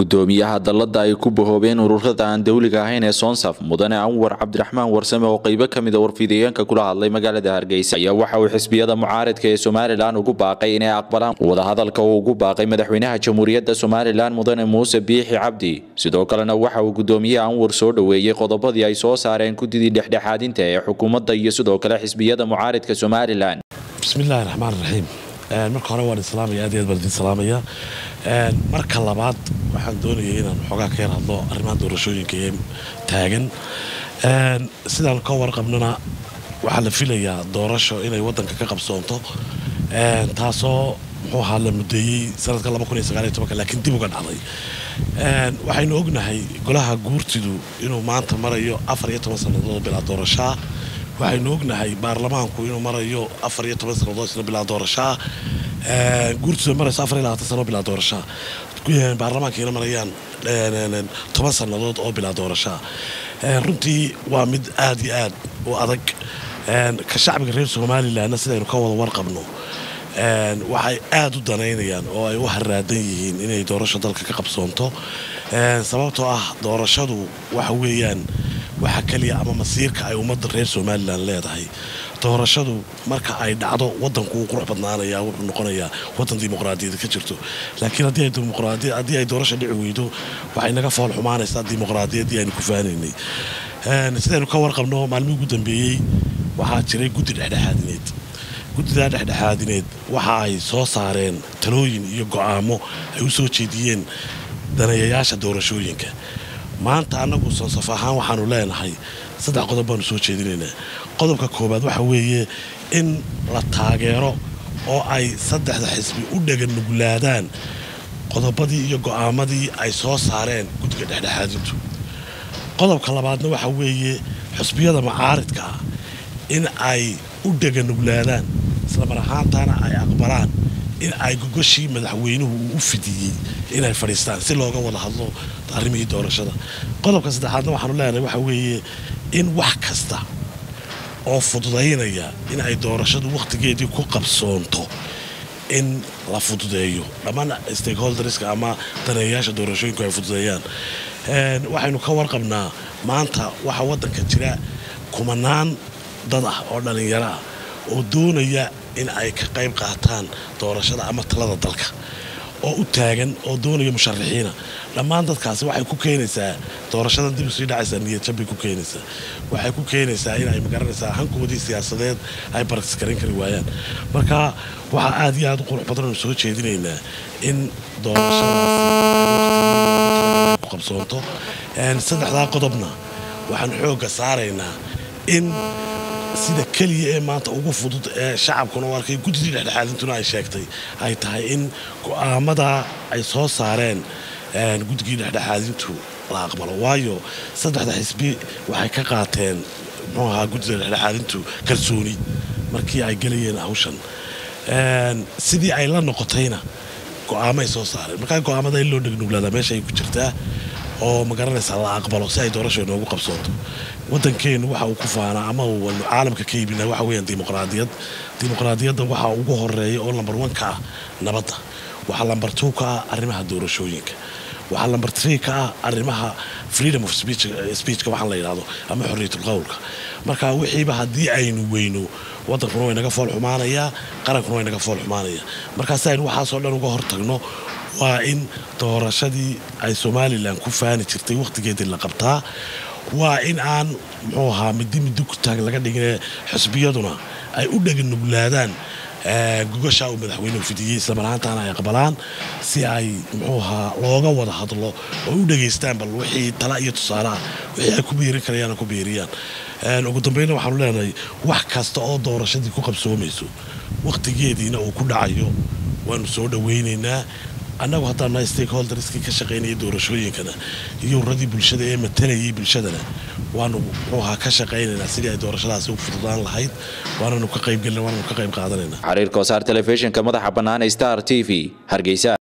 gudoomiyaha dalada ay ku bahoobeen ururada aan dowliga ahayn ee soonsaf mudane anwar cabdiraxmaan warsame oo qeybo kamida warfidayeenka kula hadlay magaalada hargeysa ayaa waxa uu xisbiyada mucaaridka ee somalilan ugu baaqay inay aqbalaan wadahadalka uu ugu baaqay madaxweynaha jamhuuriyadda somalilan mudane muuse biixi cabdi sidoo kalena waxa uu gudoomiyaha anwar soo dhoweeyey qodobadii ay soo saareen gudidii dhexdhexaadinta ee xukuumadda iyo sidoo kale xisbiyada mucaaridka somalilan bismillahi raxmaan raxiim marka hore waan islaamaya aad iyo aad baan idin salaamaya marka labaad waxaan doonayay inaan xoogaa ka yar hadlo arrimaha doorashooyinka ee taagan sidaan ka warqabnana waxaa la filayaa doorasho inay wadanka ka qabsoonto taasoo muxuu ahaa la mudeeyey sanadka laakiin dib uga dhacday waxaynu ognahay golaha guurtidu inuu maanta marayo afar iyo toban sannadood bilaa doorashaa waxaynu ognahay baarlamaanku inuu marayo afar iyo toban sannadood isna bilaa doorashaa guurtidu marayso afar iyo labaatan sano bilaa doorashaa baarlamaankiina marayaan toban sannadood oo bilaa doorashaa runtii waa mid aad iyo aad u adag ka shacbiga reer somalilanna sidaynu ka wada warqabno waxay aad u danaynayaan oo ay u haraadan yihiin inay doorasho dalka ka qabsoonto sababtoo ah doorashadu waxa weeyaan waxa keliya ama masiirka ay ummadda reer somalilan leedahay doorashadu marka ay dhacdo wadanku wuu qurux badnaanaya wuxuu noqonayaa wadan dimuqraadiyada ka jirto laakiin haddii ay doorasho dhici weydo waxay naga fool xumaanaysaa dimuqraadiyaddii aynu ku faanaynay sidaynu ka warqabno maalmihii ugu dambeeyey waxaa jiray guddi dhexdhexaadineed guddidaa dhexdhexaadineed waxa ay soo saareen talooyin iyo go'aamo ay u soo jeediyeen daneeyayaasha doorashooyinka maanta annagu sonsaf ahaan waxaanu leenahay saddex qodob baanu soo jeedinaynaa qodobka koowaad waxa weeye in la taageero oo ay saddexda xisbi u dhega nuglaadaan qodobadii iyo go'aamadii ay soo saareen guddiga dhexdhexaadintu qodobka labaadna waxa weeye xusbiyada macaaridka ah in ay u dhega nuglaadaan islamar ahaantaana ay aqbalaan in ay gogoshii madaxweynuhu uu u fidiyey inay fadhiistaan si looga wada hadlo arrimihii doorashada qodobka saddexaadna waxaanu leenahay waxa weeye in wax kasta oo fududaynaya in ay doorashadu wakhtigeedii ku qabsoonto in la fududeeyo dhammaan stakeholderska ama daneeyayaasha doorashooyinku ay fududeeyaan waxaynu ka warqabnaa maanta waxaa waddanka jira kumanaan dad ah oo dhallinyaro ah oo doonaya in ay ka qayb qaataan doorashada ama talada dalka oo u taagan oo doonaya musharaxiina dhammaan dadkaasi waxay ku keenaysaa doorashadan dib usii dhacaysaa niyadjabbay ku keenaysaa waxay ku keenaysaa in ay magaranaysaa hankoodii siyaasadeed ay bartiskarin kari waayaan marka waxaa aad iyo aad u qurux badan oonu soo jeedinaynaa in doorashadaasi ku qabsoonto saddexdaa qodobna waxaan xoogga saaraynaa in sida keliya ee maanta ugu fudud ee shacabkuna u arkay guddidii dhexdhexaadintuna ay sheegtay ay tahay in go'aamadaa ay soo saareen guddigii dhexdhexaadintu la aqbalo waayo saddexda xisbi waxay ka qaateen muxuu ahaa guddida dhexdhexaadintu kalsooni markii ay gelayeen hawshan sidii ay la noqotayna go'aamay soo saareen markaa go'aamada in loo dhegnuglaada meesha ay ku jirtaa oo magaranaysaa la aqbalo si ay doorasho inoogu qabsoonto waddankeennu waxa uu ku faanaa ama wanu caalamka ka yimina waxa weyaan dimuqraadiyad dimuqraadiyadda waxaa ugu horeeya oo lambar one ka ah nabadda waxaa lambar two ka ah arrimaha doorashooyinka waxaa lambar tree ka ah arrimaha freedom of speechka waxaan la yidhahdo ama xorriyatul qowlka marka wixiiba haddii aynu weyno waddankuna way naga fool xumaanayaa qarankuna way naga fool xumaanaya markaa si aynu waxaasoo dhan uga hortagno waa in doorashadii ay somalilan ku faani jirtay wakhtigeedii la qabtaa waa in aan muxuu ahaa midi midi ku taag laga dhigine xisbiyaduna ay u dheganuglaadaan gogoshaa uu madaxweynuhu fidiyey islamarahaantaana ay aqbalaan si ay muxuu ahaa looga wada hadlo oo u dhegaystaan bal wixii tala iyo tusaalaha wixii ay ku biirin karayaan ku biiriyaan ugu dambayna waxaanu leenahay wax kasta oo doorashadii ku qabsoomayso wakhtigeediina uu ku dhacayo waanu soo dhowaynaynaa annagu haddaan nahay stakeholderskii ka shaqaynayay doorashooyinkana iyo uradii bulshada ee matalayay bulshadana waanu muxuu ahaa ka shaqaynaynaa sidii ay doorashadaasi u fududaan lahayd waananu ka qaybgelina waananu ka qayb qaadanaynaa xariirka wasaar telefishinka madaxa bannaan star t v hargeysa